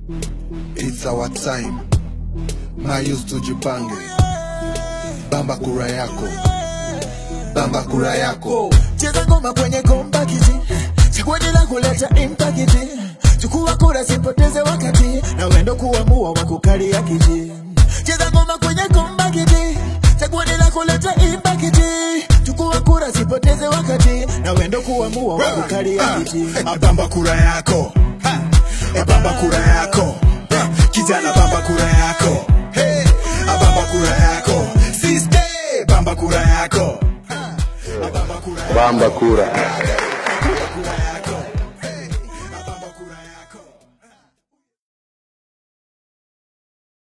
It's our time. Mayus tujipange. Bamba kura yako. Bamba kura yako. cheza ngoma kwenye kombakiti chaguaji la kuleta impakiti chukua kura sipoteze wakati na wendo kuamua wakukalia kiti cheza ngoma kwenye kombakiti chaguaji la kuleta impakiti chukua kura sipoteze wakati na wendo kuamua wakukalia kiti Bamba kura yako. Eh, Bamba kura yako. Kijana bamba kura yako. Hey, bamba kura yako. Sister, bamba kura yako. Bamba kura yako. Bamba kura.